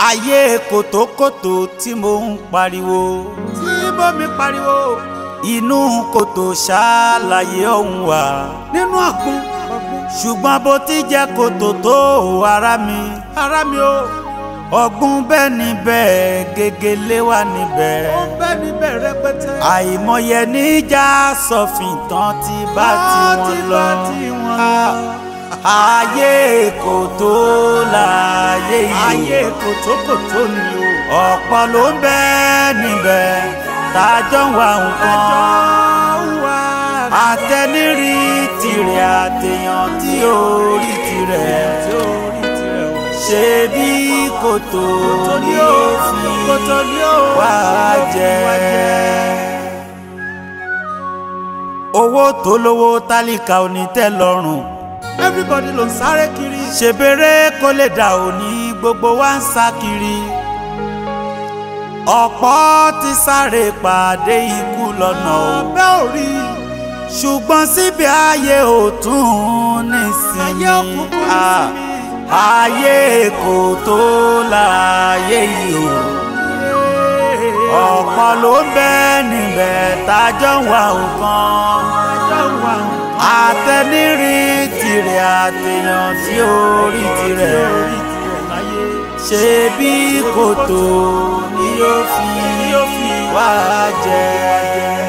ayé kòtòkòtò tí mo ń pariwo tí bómi pariwo inú kòtò ṣáláyé ọ̀hún wà nínú ọ̀gbun ṣùgbọ́n bó ti jẹ́ kòtò tó ara mi ara mi o ọ̀gbun bẹ́ẹ̀ níbẹ̀ gègélé wà níbẹ̀ ó ń bẹ níbẹ̀ rẹpẹtẹ. àìmọye níjà sọfìn tán ti bá Tán tiwọn lọ ti bá tiwọn lọ. ayé kòtò láyé yìí ayé kòtòkòtò ni o. ọ̀pọ̀ ló ń bẹ níbẹ̀ tájọ́ ń wá nǹkan wá àtẹnirí tirẹ̀ àtẹ̀yàn tí ó rí tirẹ̀ tí ó rí tirẹ̀ o. ṣe bí kòtò ní ó fi kòtò ni ó wá jẹ. owó tó lówó tálíkà ò ní tẹ́ lọ́rùn everybody ló ń sáré kiri. ṣèbérè kó lè dà òní gbogbo wa ń sá kiri ọ̀pọ̀ ti sáré pàdé ikú lọ́nà o abẹ́ orí ṣùgbọ́n síbi ayé ò tún nísìnyí ayé òkùnkùn Ah, nísìnyí. ayé kò tó láyé yìí o ọ̀pọ̀ ló ń bẹ níbẹ̀ tájọ́ ń wá nǹkan Tájọ́ ń wá nǹkan. àtẹnirí tirẹ̀ àtẹ̀yàn tí ó rí tirẹ̀ orí tirẹ̀ láyé. ṣe bí kòtò ni yóò fi wá jẹ.